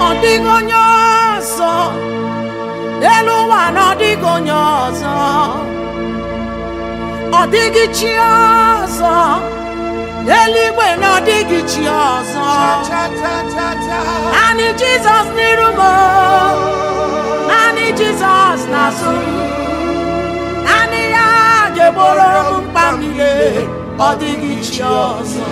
ọ dịghị onye ọzọ elu ụwa na ọ dịghị onye ọzọ ọ dịghị chi ọzọ eluigwe na ọ dịghị chi ọzọ naanị jizọs n'iru m naanị jizọs n'azụ m naanị ya ga-egboro m mkpa m niile ọ dịghị chi ọzọ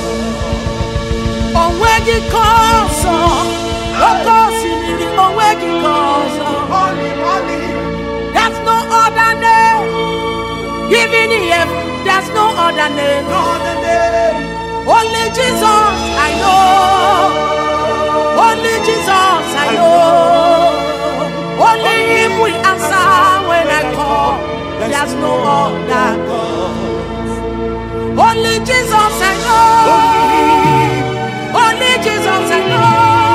onweghị ka ọzọ oke osimiri onweghị ka ọzọ there's no other name given in heaven there's no other name only jesus i know only jesus i know only him will answer when i call there's no other god only jesus i know only jesus i know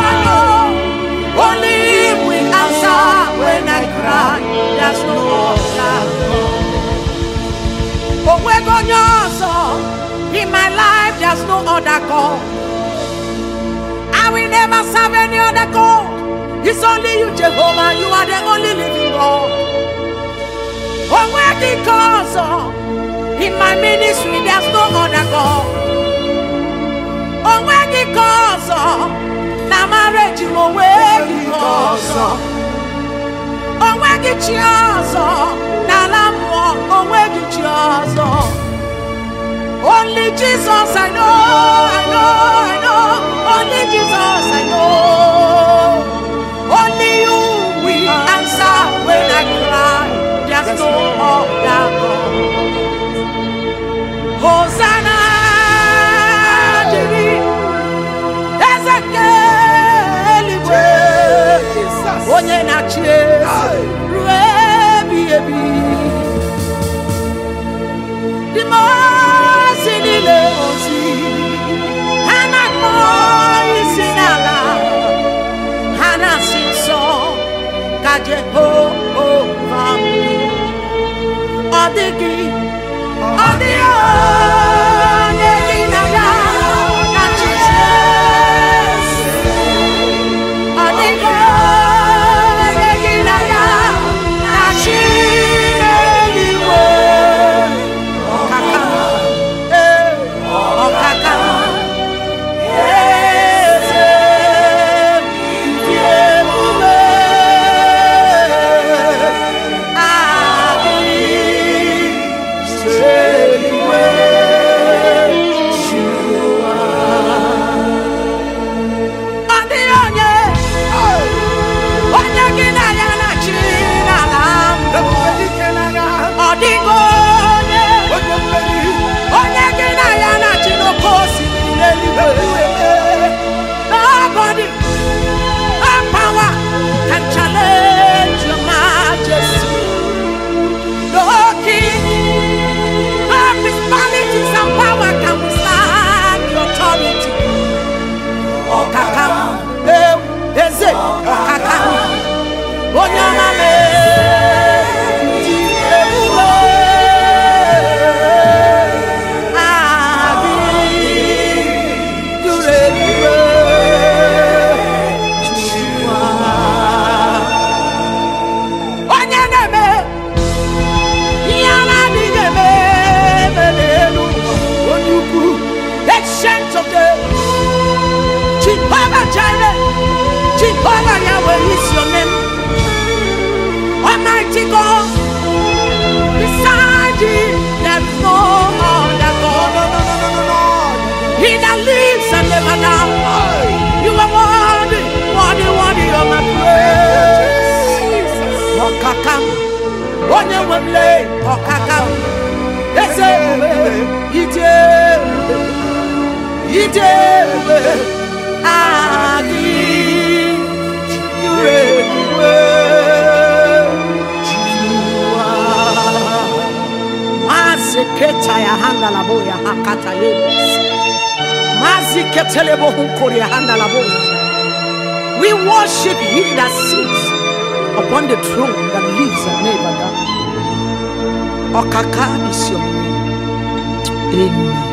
only him will answer when i cry there's no other god onwego onye ọzọ in my life there's no other god i will never serve any other god it's only you jehovah you are the only living god onwegi ka ọzọ in my ministry there's no other god onwegi ka ọzọ na marriage m onwegi ka ọzọ onweghị chi ọzọ n'ala mmụọ onweghị chi ọzọ only jesus i know i know i know only jesus i know only you will answer when i cry there's no other god hosanna dịrị eze nke eluigwe onye na-achị eze ruo ebi ebi dị ozi niile ozi ha na-akpọ isi n'ala ha na-asị nsọ ka jehova dị ọ dịghị ọ dịghị onye gị na ya na-achị eze ọ dịghị onye gị na ya na-achị eluigwe ọkaka ee ọkaka eze dị ebube adịghị eluigwe jụwa ọ dịghị onye onye gị na ya na-achị n'ala mbụ ọ dịghị onye onye gị na ya na-achị n'oke osimiri n'eluigwe nobody no power can challenge your majesty no king no principalities and power can withstand your authority ọkaka m ewu eze ọkaka m onye ọma m dị ebube adị duru ebube Jehova. onye na-eme ihe a na-adịghị eme eme n'elu ụwa onye ukwu ancient of days Jehovah Jireh, Jehovah Yahweh is your name. Almighty God, beside you, there's no other God. He that lives and never dies. You are worthy, worthy, worthy of my praise. Ọkakam, onye nwe m lee, ọkakam, eze ebube, ije ebube. ije ebube adị juru ebube jụwa maazị keta ya ha ngalabo ya ha kata ya maazị ketelebo hunkori ya ha ngalabo we worship he that sits upon the throne that lives and never dies ọkaka is your name amen